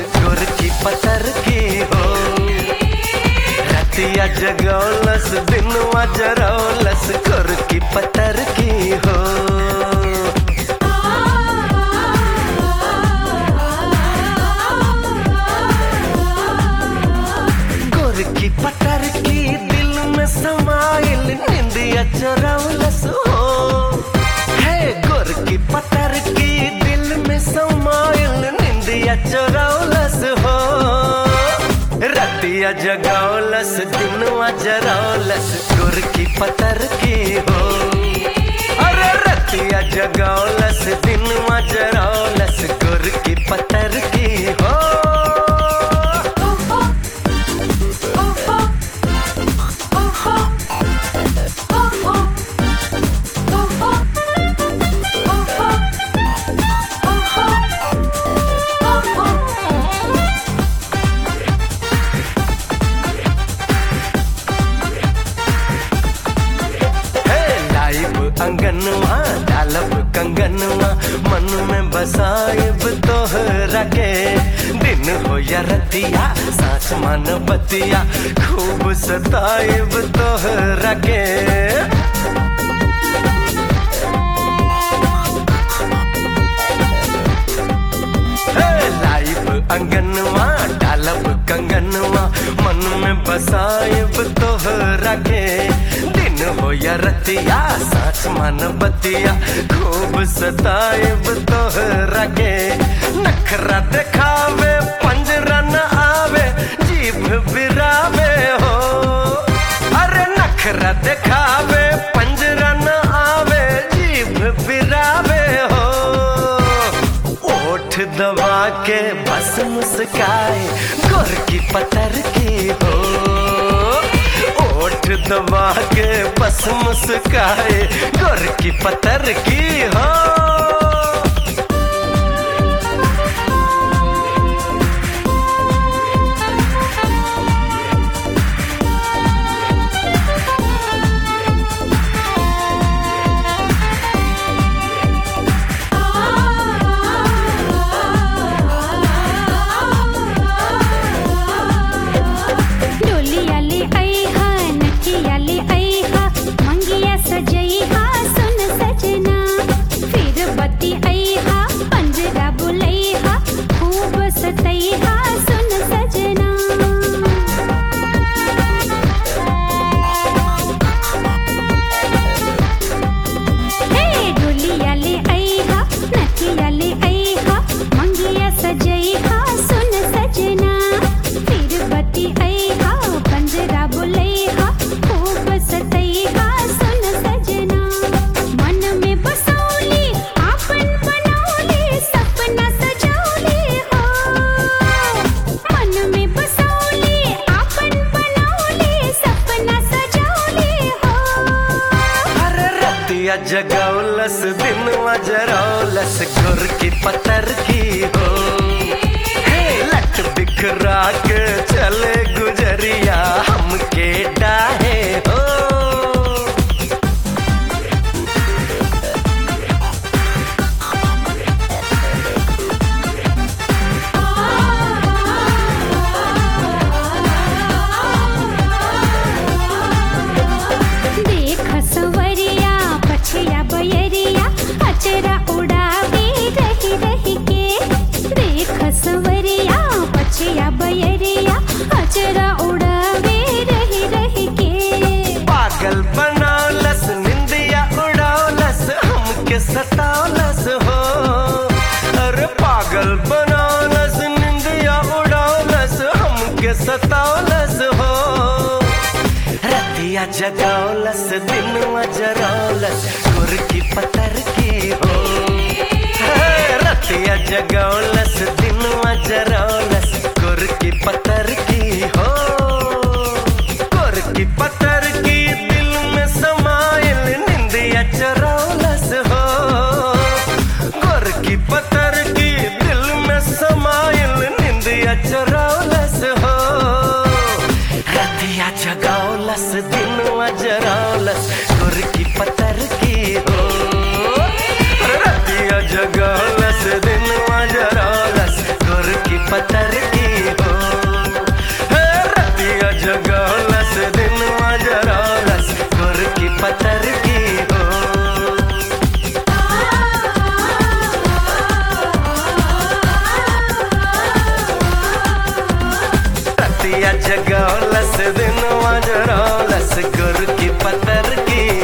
गुर की पतर की हो रतिया जगौलस दिनवा जरौलस गुर की पतर की हो गुर की पतर की दिल में समाइल निंदिया चरौलस हो है गुर की पतर की दिल में समाइल निंदिया चरौलस हो रतिया जगौलस दिनवा जरौलस गुर की पतर की हो अरे रतिया जगौलस दिनवा जरौलस गुर की पतर की हो हे लाइब अंगनवा डालब कंगनवा मन में बसाइब तोहरा के दिन हो या रतिया साच मन बतिया खूब सताइब तोहरा के हे लाइब अंगनवा डालब कंगनवा मन में बसाइब तोहरा के दिन हो या रतिया साच मन बतिया खूब सताइब तोहरा के नखरा दिखावे पंजरा न आवे जीभ बिरावे हो अरे नखरा दिखावे पंजरा न आवे जीभ बिरावे हो ओठ दबा के बस मुस्काए गोर की पतर की हो ओठ दबा के बस मुस्काए गोर की पतर की हो डोलियाले ऐहा नकियाले ऐहा मंगिया सजैहा सुन सजना फिर बत्ती ऐहा पंजरा बुलैहा खूब सतैहा सुन सजना हे डोलियाले ऐहा नकियाले ऐहा मंगिया सजैहा सुन सजना फिर बत्ती ऐहा पंजरा बुलैहा खूब सतैहा सुन सजना मन में बसौली आपन बनौली सपना सजौली हो मन में बसौली आपन बनौली सपना सजौली हो अरे रतिया जगौलस दिनवा जरौलस गुर की पतर की हो हे लट बिखरा के चले गुजरिया हमके डाहे हो देख सवरिया पछिया बयरिया अचरा उड़ावे रही रही के देख सवरिया पछिया बयरिया अचरा उड़ावे रही रही के पागल बनौलस निंदिया उड़ौलस हमके सतावलस हो अरे पागल बनौलस निंदिया उड़ौलस हमके सतावलस हो रतिया जगौलस दिनवा जरौलस गुर की पतर की हो हे, रतिया जगौलस दिनवा जरौलस गुर की पतर की हो गुर की पतर की दिल में समाइल निंदिया चरौलस हो गुर की पतर की दिल में समाइल निंदिया चरौलस हो रतिया जगौलस दिनवा जरौलस गुर की पतर की हो रतिया जगौलस दिनवा जरौलस गुर की पतर रतिया जगौलस दिनवा जरौलस गुर की पतर की